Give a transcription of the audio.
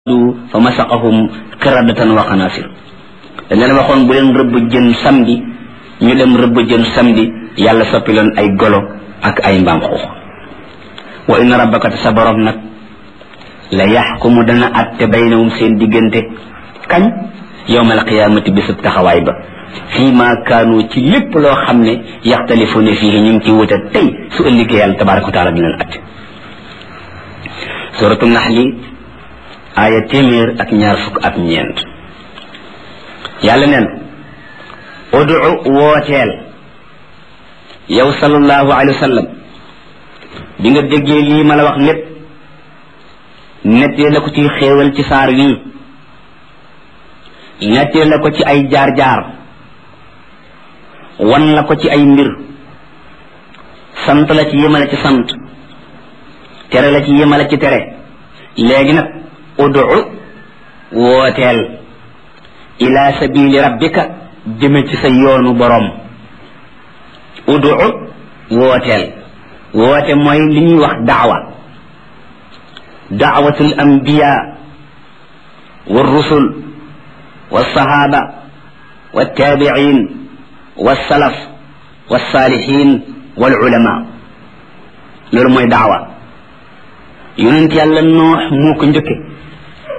fa masaqahum qiradatan wa xanaasir dañ leen waxoon bu leen rëbb jën samedi ñu dem rëbb jën samedi yàlla soppi leen ay golo ak ay mbaam xuux wa inna rabbaka sa borom nag la yaxkumu dana atte baynahum seen diggante kañ yowmal qiyaamati bisub taxawaay ba fii ma kaanu ci lépp loo xam ne yaxtalifuuna fii ñu ngi ci wuute tey su ëllëgee yàlla tabaraka wa taala dina leen atte suratu naxli aaya téeméer ak ñaar fukk ak ñeent yàlla neen udu wooteel yow sallallahu alayhi wa sallam bi nga déggee lii ma la wax lépp nettee la ko ci xéewal ci saar wii nettee la ko ci ay jaar-jaar wan la ko ci ay mbir sant la ci yemale ci sant tere la ci yemale ci tere léegi nag udu wooteel ila sabili rabbika jëme ci sa yoonu boroom udu wooteel woote mooy li ñuy wax daawa daawatul anbiya wa rusul wa sahaba wa tabiin wa salaf wa salihin wal ulama loolu mooy daawa yonent yàlla noox moo ko njëkke